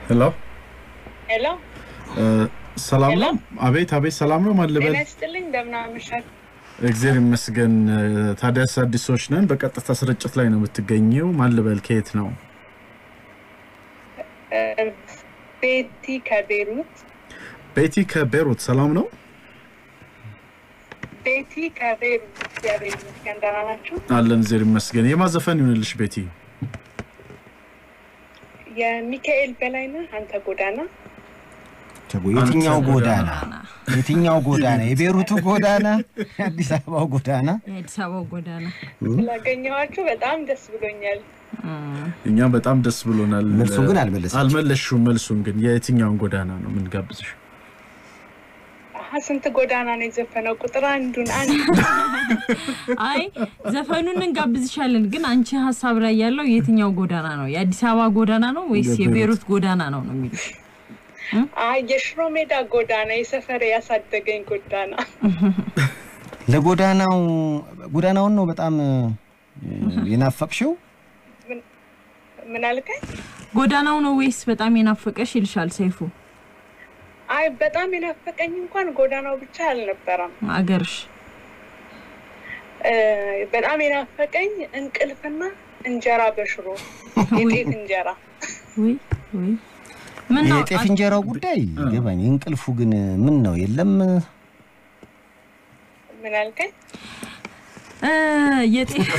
ሄሎ ሄሎ ሰላም ሄሎ። ነው? አቤት አቤት፣ ሰላም ነው? ማን ልበል? ጤና ይስጥልኝ እንደምን አመሻችሁ? እግዚአብሔር ይመስገን። ታዲያስ አዲሶች ነን። በቀጥታ ስርጭት ላይ ነው የምትገኘው። ማን ልበል? ከየት ነው? እ፣ ቤቲ ከቤሩት ቤቲ ከቤሩት። ሰላም ነው? ቤቲ ከቤሩት እግዚአብሔር ይመስገን ደህና ናችሁ? አለን። እግዚአብሔር ይመስገን። የማዘፈን ይሁንልሽ ቤቲ። የሚካኤል በላይነህ አንተ ጎዳና ተጉ የትኛው አንተ ጎዳና የትኛው ጎዳና? የቤሩቱ ጎዳና፣ የአዲስ አበባው ጎዳና። የአዲስ አበባው ጎዳና ስላገኘኋችሁ በጣም ደስ ብሎኛል። እኛ በጣም ደስ ብሎናል። መልሱን ግን አልመለሰችም። አልመለስሽውም። መልሱን ግን የትኛውን ጎዳና ነው የምንጋብዝሽ? አሀ ስንት ጎዳና ነው የዘፈነው? ቁጥር አንዱን አንድ አይ ዘፈኑን እንጋብዝሻለን፣ ግን አንቺ ሀሳብ ላይ ያለው የትኛው ጎዳና ነው? የአዲስ አበባ ጎዳና ነው ወይስ የቤሩት። የቤሩት ጎዳና ነው ነው የሚሉሽ? አይ የሽሮ ሜዳ ጎዳና የሰፈር ያሳደገኝ ጎዳና ለጎዳናው ጎዳናውን ነው በጣም እ፣ የናፈቅሽው? ምን አልከኝ? ጎዳናው ነው ወይስ በጣም የናፈቀሽ ይልሻል ሰይፉ። አይ በጣም የናፈቀኝ እንኳን ጎዳናው ብቻ አልነበረም። አገርሽ እ፣ በጣም የናፈቀኝ እንቅልፍና እንጀራ በሽሮ የጤፍ እንጀራ ወይ ወይ ምን ነው የጤፍ እንጀራው ጉዳይ ገባኝ። እንቅልፉ ግን ምን ነው የለም? ምን አልከኝ? እ፣ የጤፍ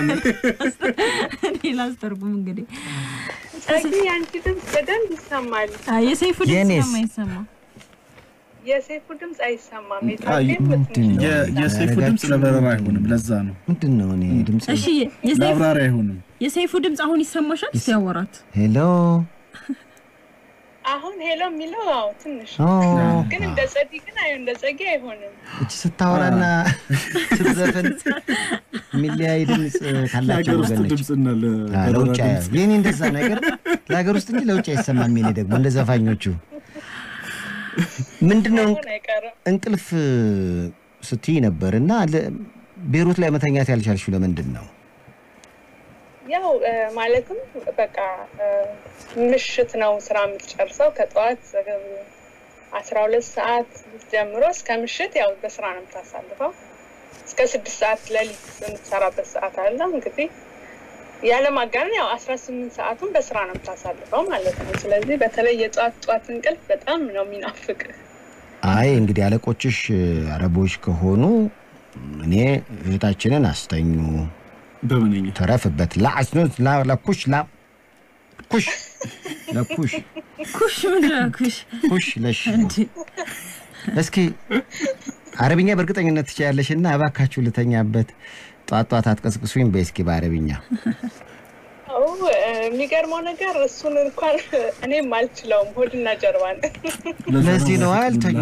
እኔ ላስተርጉም እንግዲህ ጸጊ የአንቺ ድምፅ በደንብ ይሰማል። አ፣ የሰይፉ ድምጽ የኔስ? የማይሰማ የሴፉ ድምፅ አይሰማም። አይ፣ የታዴም ምንድን ነው? የ- የሰይፉ ድምፅ ለበረራ አይሆንም። ለዛ ነው ምንድን ነው እኔ ድምፅ እሺ የሰይፉ ለአብራሪ አይሆንም። የሰይፉ ድምጽ አሁን ይሰማሻል? ሲያወራት ሄሎ አሁን ሄሎ የሚለው አዎ ትንሽ ኦ፣ ግን እንደ ጸዲ ግን አይ እንደ ጸጊ አይሆንም። እቺ ስታወራና ስትዘፍን የሚለያይ ድምፅ ካላቸው ለሀገር ውስጥ ወገኖች ድምፅና አ፣ ለበረራ ለውጭ ድምፅ የኔ እንደዛ ነገር ለሀገር ውስጥ እንጂ ለውጭ አይሰማም። የኔ ደግሞ እንደ ዘፋኞቹ ምንድነው አሁን አይቀርም። እንቅልፍ ስትይ ነበር እና ለ- ቤሩት ላይ መተኛት ያልቻልሽው ለምንድን ነው? ያው እ፣ ማለትም በቃ እ፣ ምሽት ነው ስራ የምትጨርሰው ከጠዋት አስራ ሁለት ሰዓት ጀምሮ እስከ ምሽት ያው በስራ ነው የምታሳልፈው። እስከ ስድስት ሰዓት ሌሊት የምትሰራበት ሰዓት አለ እንግዲህ ያለ ማጋነን ያው አስራ ስምንት ሰዓቱን በስራ ነው የምታሳልፈው ማለት ነው። ስለዚህ በተለይ የጠዋት ጠዋት እንቅልፍ በጣም ነው የሚናፍቅ። አይ እንግዲህ አለቆችሽ አረቦች ከሆኑ እኔ እህታችንን አስተኙ በምንኛ ተረፍበት ላአስኖ ለኩሽ ላ ኩሽ ለኩሽ ኩሽ ምንድን ነው ኩሽ ኩሽ ለሽ እንዴ? እስኪ አረብኛ በእርግጠኝነት ትችያለሽ እና እባካችሁ ልተኛበት ጧት ጧት አትቀስቅሱኝ በይ እስኪ በአረብኛ ኦ፣ እ፣ የሚገርመው ነገር እሱን እንኳን እኔም አልችለውም። ሆድና ጀርባ ነው። ለዚህ ነው አልተኛ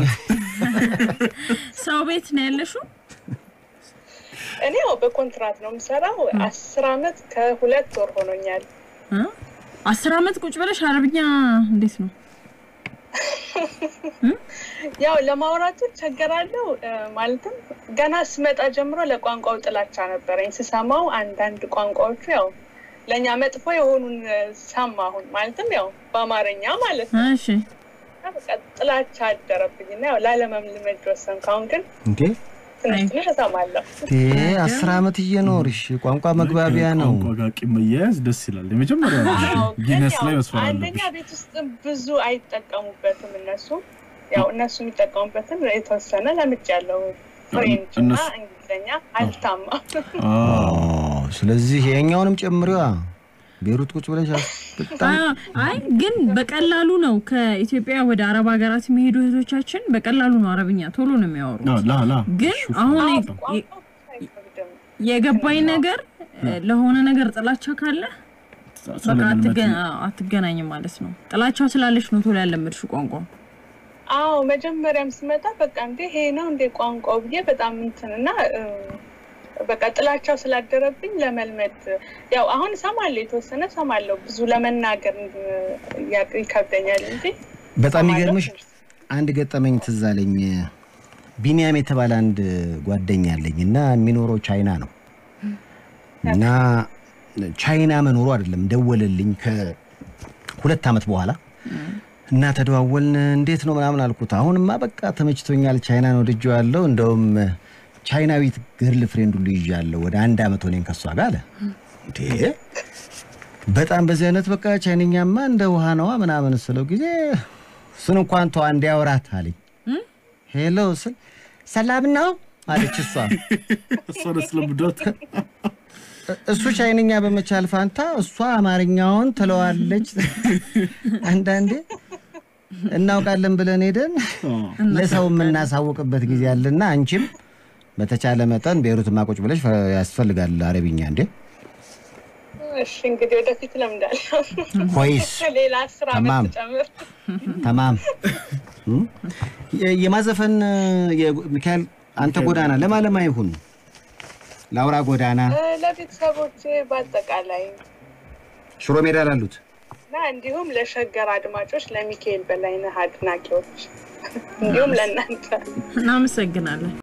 ሰው ቤት ነው ያለሽው? እኔ ያው በኮንትራት ነው የምሰራው። አስር አመት ከሁለት ወር ሆኖኛል። እ? አስር አመት ቁጭ ብለሽ አረብኛ እንዴት ነው? ያው ለማውራቱ ቸገራለሁ። እ፣ ማለትም ገና ስመጣ ጀምሮ ለቋንቋው ጥላቻ ነበረኝ። ስሰማው አንዳንድ ቋንቋዎቹ ያው ለእኛ መጥፎ የሆኑን እ፣ ሰማሁን። ማለትም ያው በአማርኛ ማለት ነው። እሺ እና በቃ ጥላቻ አደረብኝ እና ያው ላለመልመድ ወሰንኩ። አሁን ግን እንዴ ትንሽ ትንሽ እሰማለሁ። እንዴ አስር አመት እየኖርሽ ቋንቋ መግባቢያ ነው ቋንቋ ጋር ቂም መያያዝ ደስ ይላል። የመጀመሪያ አዎ፣ ግን ጊነስ ያው ላይ መስፈር አንደኛ አለብሽ። ቤት ውስጥ ብዙ አይጠቀሙበትም እነሱ ያው እነሱ የሚጠቀሙበትን የተወሰነ ለምጃለሁ። ፍሬንች እና እነሱ- እንግሊዝኛ አልታማ አዎ። ስለዚህ የኛውንም ጨምሪዋ ቤሩት ቁጭ ብለሽ አስ- በጣም አ- አይ ግን በቀላሉ ነው ከኢትዮጵያ ወደ አረብ ሀገራት የሚሄዱ እህቶቻችን በቀላሉ ነው አረብኛ ቶሎ ነው የሚያወሩት። አዎ፣ ላ ላ ግን አሁን የ- የ- ቋንቋ አይከብድም። የገባኝ ነገር እ፣ ለሆነ ነገር ጥላቻ ካለ በቃ አትገ- አዎ፣ አትገናኝም ማለት ነው። ጥላቻው ስላለች ነው ቶሎ ያለመድሽው ቋንቋ። አዎ መጀመሪያም ስመጣ በቃ እንዴ ይሄ ነው እንዴ ቋንቋው ብዬ በጣም እንትን እና እ፣ በቃ ጥላቻው ስላደረብኝ ለመልመድ ያው አሁን እሰማለሁ፣ የተወሰነ እሰማለሁ። ብዙ ለመናገር እ፣ ያ- ይከብደኛል እንጂ በጣም የሚገርምሽ እሰማለሁ። አንድ ገጠመኝ ትዝ አለኝ። ቢኒያም የተባለ አንድ ጓደኛ አለኝ እና የሚኖረው ቻይና ነው እና ቻይና መኖሩ አይደለም ደወለልኝ ከሁለት ዓመት በኋላ እና ተደዋወልን። እንዴት ነው ምናምን አልኩት። አሁንማ በቃ ተመችቶኛል፣ ቻይናን ወድጄዋለሁ። እንደውም ቻይናዊት ገርል ፍሬንድ ሁሉ ይዣለሁ። ወደ አንድ አመት ሆኔን ከሷ ጋር አለ። እንዴ በጣም በዚህ አይነት በቃ ቻይንኛማ እንደ ውሃ ነዋ ምናምን ስለው ጊዜ እሱን እንኳን ተዋ እንዲያወራት አለኝ። ሄሎ ስል ሰላም ነው አለች እሷ። እሷን ስለምዶት እሱ ቻይንኛ በመቻል ፋንታ እሷ አማርኛውን ትለዋለች። አንዳንዴ እናውቃለን ብለን ሄደን ለሰው የምናሳውቅበት ጊዜ አለና አንቺም በተቻለ መጠን ቤሩት ማቆጭ ብለሽ ፈ- ያስፈልጋል አረብኛ እንዴ እሺ እንግዲህ ወደፊት ለምዳለሁ። ኮይስ ሌላ አስር ተማም። አመት ጨምር። ተማም እም? የ- የማዘፈን የ- ሚካኤል አንተ ጎዳና ለማለማ ይሁን ለአውራ ጎዳና እ፣ ለቤተሰቦቼ በአጠቃላይ ሽሮ ሜዳ ላሉት እና እንዲሁም ለሸገር አድማጮች፣ ለሚካኤል በላይነህ አድናቂዎች እንዲሁም ለእናንተ እናመሰግናለን።